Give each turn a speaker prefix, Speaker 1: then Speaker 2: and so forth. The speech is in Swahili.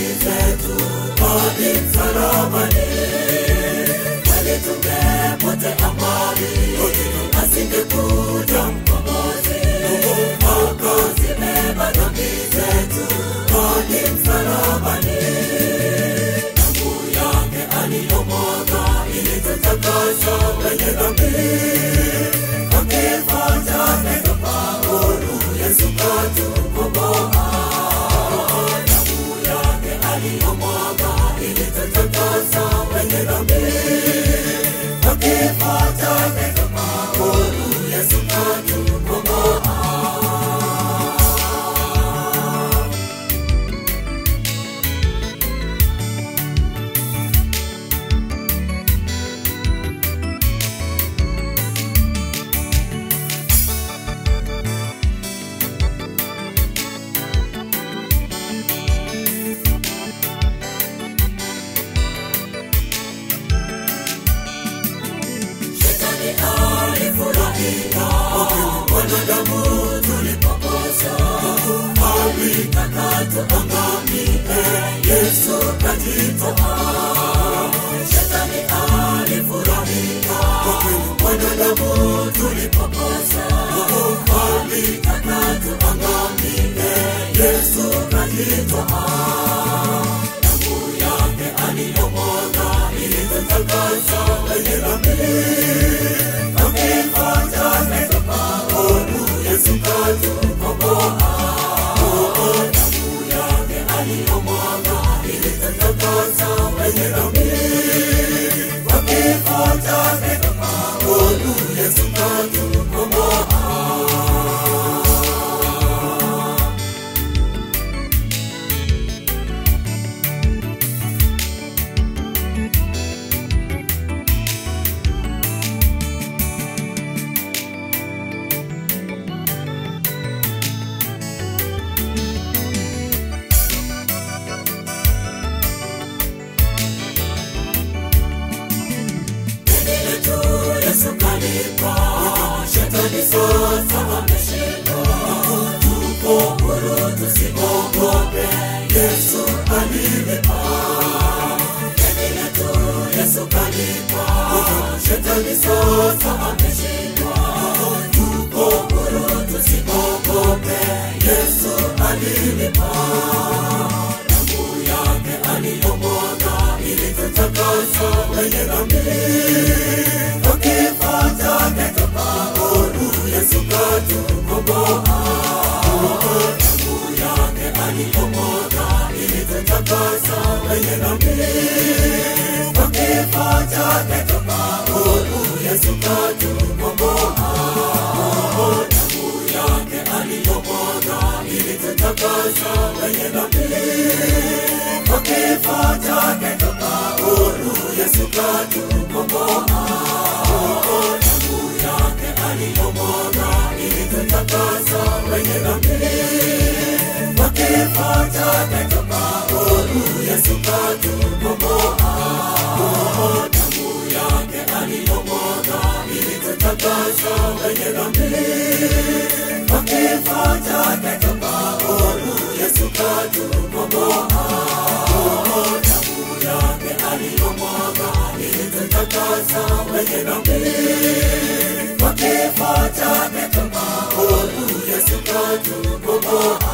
Speaker 1: zetu hadi msalabani. Kweli tungepotea mbali, asingekuja mkombozi akazibeba dhambi zetu hadi msalabani. Damu yake aliyomwaga ilitutakasa wenye dhambi, akifo chake tukafaulu, Yesu katukomboa. Damu yake aliyomwaga ilitutakasa wenye dhambi, akifo chake tukafaulu, Yesu katukomboa. Shetani alifurahia wanadamu tulipokosa, alitaka tuangamie, Yesu kajitoa. Shetani alifurahia wanadamu tulipokosa, alitaka tuangamie, Yesu kajitoa. Damu yake aliyomwaga ilitutakasa wenye dhambi, akifo chake tukafaulu, Yesu katukomboa. Damu yake aliyomwaga ilitutakasa wenye dhambi, akifo chake tukafaulu, Yesu katukomboa. Deni letu Yesu kalipa, shetani sasa ameshindwa. Tuko huru, tusiogope, Yesu alilipa. Deni letu Yesu kalipa, shetani sasa ameshindwa. Tuko huru, tusiogope, Yesu alilipa. Damu yake aliyomwaga ilitutakasa wenye dhambi, kwa kifo chake tukafaulu, Yesu katukomboa. Damu yake aliyomwaga ilitutakasa wenye dhambi, kwa kifo chake tukafaulu, Yesu katukomboa. Damu yake aliyomwaga ilitutakasa wenye dhambi kwa kifo chake tukafaulu, Yesu katukomboa. Damu yake aliyomwaga ilitutakasa wenye dhambi, kwa kifo chake tukafaulu, Yesu katukomboa. Damu yake aliyomwaga ilitutakasa wenye dhambi, kwa kifo chake tukafaulu, Yesu katukomboa damu yake aliyomwaga ilitutakasa wenye dhambi, kwa kifo chake tukafaulu, Yesu katukomboa.